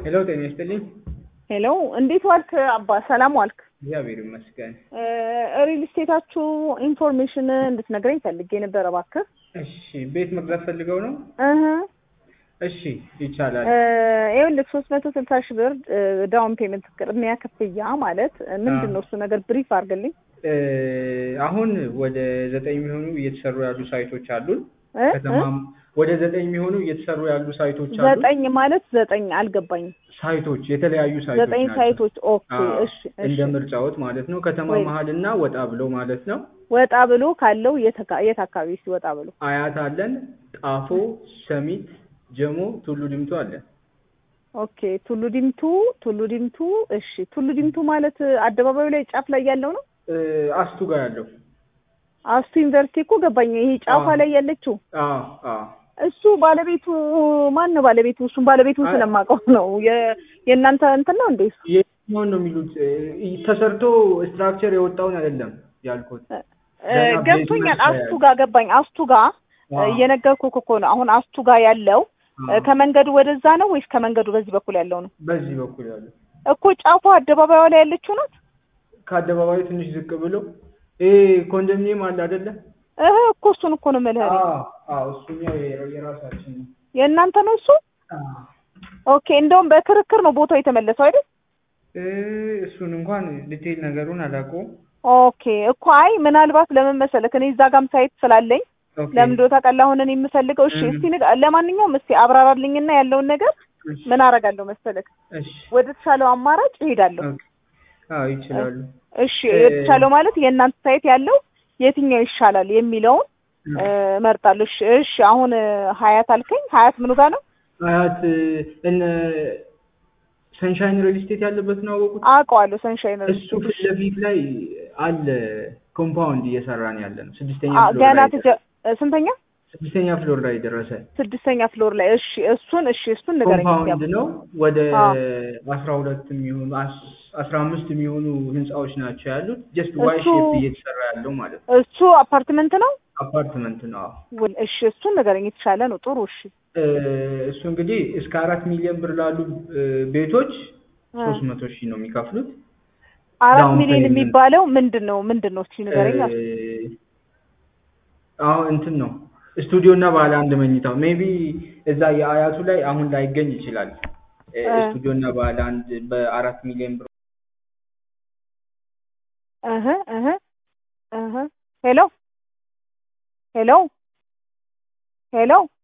ሄሎ ጤና ይስጥልኝ። ሄሎ እንዴት ዋልክ አባ? ሰላም ዋልክ? እግዚአብሔር ይመስገን። ሪል ስቴታችሁ ኢንፎርሜሽን እንድትነግረኝ ፈልጌ ነበረ እባክህ። እሺ ቤት መግዛት ፈልገው ነው? እህ እሺ ይቻላል። ይኸውልህ ሶስት መቶ ስልሳ ሺህ ብር ዳውን ፔመንት ቅድሚያ ክፍያ ማለት ምንድን ነው እሱ ነገር ብሪፍ አድርግልኝ። አሁን ወደ ዘጠኝ የሚሆኑ እየተሰሩ ያሉ ሳይቶች አሉን። እ? ከተማም ወደ ዘጠኝ የሚሆኑ እየተሰሩ ያሉ ሳይቶች አሉ። ዘጠኝ ማለት ዘጠኝ አልገባኝም። ሳይቶች የተለያዩ ሳይቶች ዘጠኝ ናቸው። ሳይቶች ኦኬ። አዎ፣ እሺ እንደ እሺ። ምርጫዎት ማለት ነው። ከተማ ወይ- መሀል እና ወጣ ብሎ ማለት ነው። ወጣ ብሎ ካለው የት አካ- የት አካባቢ እስኪ ወጣ ብሎ አያት አለን፣ ጣፎ፣ ሰሚት፣ ጀሞ፣ ቱሉ ዲምቱ አለን። ኦኬ። ቱሉ ዲምቱ ቱሉ ዲምቱ እሺ። ቱሉ ዲምቱ ማለት አደባባዩ ላይ ጫፍ ላይ ያለው ነው። እ፣ አስቱ ጋር ያለው አስቱ ዩኒቨርሲቲ እኮ ገባኝ። ይሄ ጫፏ አዎ። ላይ ያለችው አዎ አዎ እሱ ባለቤቱ ማን ነው? ባለቤቱ እሱን ባለቤቱን አይ- ስለማውቀው ነው። የ- የእናንተ እንትን ነው እንዴ? እሱ የትኛውን ነው የሚሉት? እ፣ ተሰርቶ ስትራክቸር የወጣውን አይደለም ያልኩት። እ፣ ገና ገብቶኛል። ቤዝመንት አስቱ ላይ ጋር ገባኝ። አስቱ ጋር አዎ። እየነገርኩህ እኮ ነው። አሁን አስቱ ጋር ያለው እ፣ አዎ። ከመንገዱ ወደዛ ነው ወይስ ከመንገዱ በዚህ በኩል ያለው ነው? በዚህ በኩል ያለው እኮ ጫፏ አደባባዩ ላይ ያለችው ናት። ከአደባባዩ ትንሽ ዝቅ ብሎ ይሄ ኮንዶሚኒየም አለ አይደለ? እህ እኮ እሱን እኮ ነው የምልህ እኔ። አዎ አዎ፣ እሱኛው የ- የራሳችን ነው። የእናንተ ነው እሱ? አዎ። ኦኬ። እንደውም በክርክር ነው ቦታው የተመለሰው አይደል? እ፣ እሱን እንኳን ዲቴይል ነገሩን አላውቀውም። ኦኬ እኮ አይ ምናልባት ለምን መሰለህ እኔ እዛ ጋም ሳይት ስላለኝ ኦኬ። ለምንዶ ታውቃለህ አሁን እኔ የምፈልገው እሺ እም። እስቲ ንገ- ለማንኛውም እስቲ አብራራልኝና ያለውን ነገር እሺ፣ ምን አደርጋለሁ መሰለህ እሺ፣ ወደ ተሻለው አማራጭ እሄዳለሁ ኦኬ። አዎ ይችላሉ። እሺ ወደ ተሻለው ማለት የእናንተ ሳይት ያለው የትኛው ይሻላል የሚለውን እም። እ፣ እመርጣለሁ እሺ እሺ አሁን እ፣ ሀያት አልከኝ ሀያት ምኑ ጋር ነው አያት እነ ሰንሻይን ሪል ስቴት ያለበት ነው አወቁት። አውቀዋለሁ ሰንሻይን እሱ ፊት ለፊት ላይ አለ ኮምፓውንድ እየሰራን ያለ ነው። ስድስተኛ አ- ፍሎር ገና ላይ ትጀ እ፣ ስንተኛ ስድስተኛ ፍሎር ላይ ደረሰ። ስድስተኛ ፍሎር ላይ እሺ እሱን እሺ እሱን ንገረኝ እስቲ ኮምፓውንድ አባ። ነው። ወደ አዎ። አስራ ሁለት የሚሆኑ አስ- አስራ አምስት የሚሆኑ ህንጻዎች ናቸው ያሉት። ጀስት ዋይ እሱ- ሼፕ እየተሰራ ያለው ማለት ነው። እሱ አፓርትመንት ነው አፓርትመንት ነው። አዎ። ወይ? እሺ እሱን ንገረኝ የተሻለ ነው ጥሩ እሺ እ፣ እሱ እንግዲህ እስከ አራት ሚሊዮን ብር ላሉ እ፣ ቤቶች እ። ሶስት መቶ ሺህ ነው የሚከፍሉት። አራት ዳውን ሚሊዮን ፔይመንት። የሚባለው ምንድን ነው ምንድን ነው እስኪ ንገረኝ እ፣ አሁን እንትን ነው ስቱዲዮ እና ባለ አንድ መኝታው ሜቢ እዛ የአያቱ ላይ አሁን ላይገኝ ይችላል። እ፣ እ። ስቱዲዮ እና ባለ አንድ በአራት ሚሊዮን ብር እህ እህ እህ ሄሎ ሄሎ ሄሎ